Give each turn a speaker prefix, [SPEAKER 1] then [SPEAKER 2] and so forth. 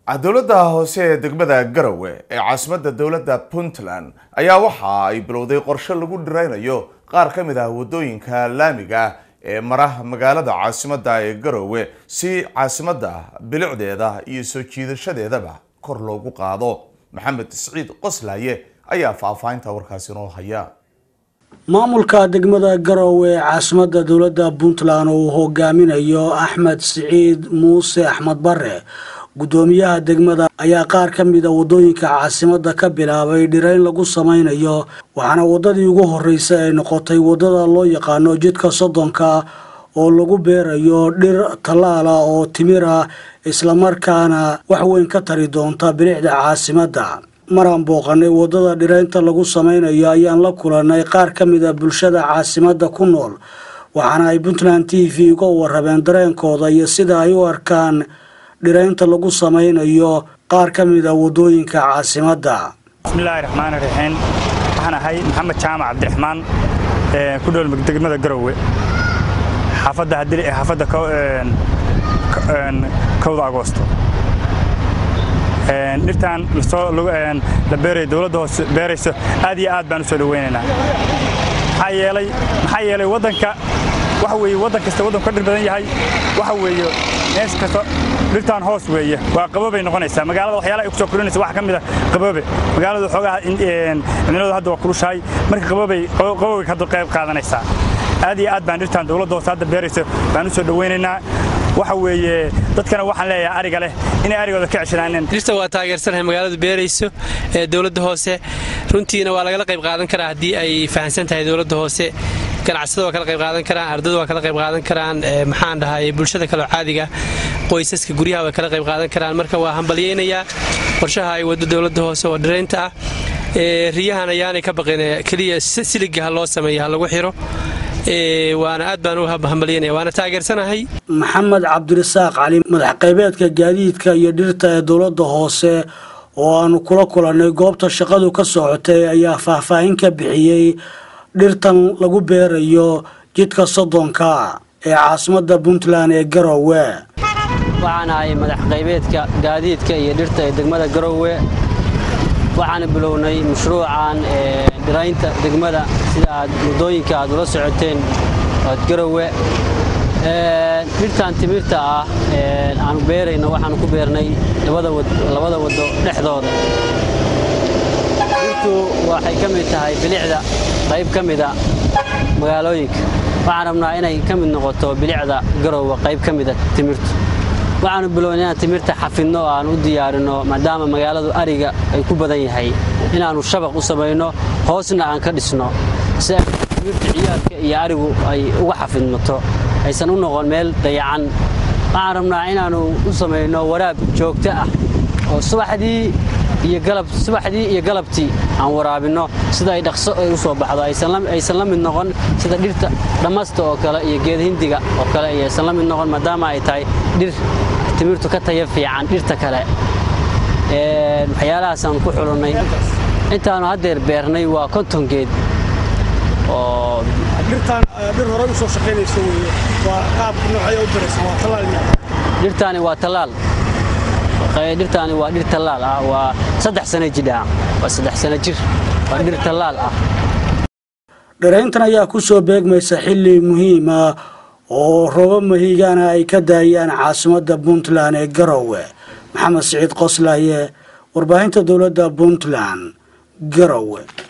[SPEAKER 1] dowladda hoose ee degmada garowe ee caasimadda dowladda puntland ayaa waxa ay bilowday qorshe lagu dhiraynayo qaar ka mid ah wadooyinka laamiga ee mara magaalada caasimadda ee garowe si caasimadda bilicdeeda iyo soo jiidashadeedaba kor loogu qaado maxamed siciid qoslaaye ayaa faahfaahinta warkaasi noo haya
[SPEAKER 2] maamulka degmada garowe ee caasimadda dowladda puntland oo uu hogaaminayo axmed siciid muuse axmed bare guddoomiyaha degmada ayaa qaar ka mida wadooyinka caasimadda ka bilaabay dhirayn lagu sameynayo waxaana wadadii ugu horeysay ay noqotay wadada loo yaqaano jidka soddonka oo lagu beerayo dhir tallaala oo timir ah islamarkaana wax weyn ka tari doonta bilicda caasimadda maraan booqanay wadada dhiraynta lagu sameynayo ayaan la kulanay qaar ka mida bulshada caasimadda ku nool waxaana ay puntland t v uga warabeen dareenkooda iyo sida ay u arkaan dhiraynta lagu sameynayo qaar ka mida wadooyinka caasimadda
[SPEAKER 3] bismillaahi raxmaani raxiim waxaan ahay maxamed jaamac cabdiraxmaan ku dhowl degmada garowe xaafadda hadili ee xaafadda kowda agoosto dhirtaan la beeray dowladda hoose beerayso aad iyo aad baan u soo dhawaynaynaa maxaa yeelay maxaa yeelay waddanka waxa weeye waddan kasta waddanku ka dhir badan yahay waxa weeye mees kasta dhirtaan hoos weeye waa qaboobay noqonaysaa magaalada waxyaalaha ay ku soo korinaysa waxa ka mid a qaboobe magaalada xoogaha cimiladu hadda waa kulushahay marka qaboobay qaboobay ka qayb qaadanaysaa aad iyo aad baan dhirtaan dowladda hoose hadda beerayso baan u soo dhawaynaynaa waxa weeye dadkana waxaan leeyahay ariga leh inay arigooda ka ceshanaaneen
[SPEAKER 4] dhirta waa taageersanahay magaaladu beerayso ee dowladda hoose runtiina waa lagala qayb qaadan karaa haddii ay fahamsan tahay dowladda hoose ganacsada waa kala qayb qaadan karaan ardada waa kala qayb qaadan karaan maxaan dhahay bulshada kaleo caadiga qoysaska guryaha way kala qayb qaadan karaan marka waa hambalyaynayaa qorshaha ay waddo dowladda hoose oo dhiraynta ah riyahan ayaanay ka baqin keliya siliga ha loo sameeya ha lagu xiro waana aad baan u hambalyanaya waana taageersanahay
[SPEAKER 2] maxamed cabdirasaaq cali madax qaybeedka gaadiidka iyo dhirta ee dowladda hoose oo aanu kula kulannay goobta shaqadu ka socotay ayaa faahfaahin ka bixiyey dhirtan lagu beerayo jidka soddonka ee caasimadda puntland ee garowe
[SPEAKER 5] waxaan ahay madax qaybeedka gaadiidka iyo dhirta ee degmada garowe waxaana bilownay mashruucan dhiraynta degmada sida aad waddooyinka aad ula socoteen ood garowe dhirtan timirta ah aanu beerayno waxaanu ku beernay labada waddo dhexdooda dhirtu waxay ka mid tahay bilicda qayb ka mida magaalooyinka waxaan rabnaa inay ka mid noqoto bilicda garowe qayb ka mida timirtu waxaanu bilownay inaan timirta xafidno oo aan u diyaarino maadaama magaaladu ariga ay ku badan yahay inaannu shabaq u samayno hoosna aan ka dhisno si timirta ciyaadka iyo arigu ay uga xafidmato aysan u noqon meel dayacan waxaan rabnaa inaannu u samayno waraab joogto ah oo subaxdii subaxdii iyo galabtii aan waraabinno sida ay dhaqso ay u soo baxdo aysan la mid noqon sida dhirta dhammasta oo kale iyo geed hindiga oo kale iyo aysan la mid noqon maadaama ay tahay dhir timirtu ka taya fiican dhirta kale waxyaalahaasaan ku xulannay intaannu haddeer beernay waa konton geed oo dhirtaani waa tallaal dhirtaani waa dhir tallaal ah waa saddex sana jidha waa saddex sana jir waa dhir tallaal ah
[SPEAKER 2] dhirayntan ayaa ku soo beegmaysa xilli muhiim ah oo roobo mahiigana ay ka daayaan caasimadda puntland ee garowe maxamed siciid qoslaaye warbaahinta dowladda puntland garowe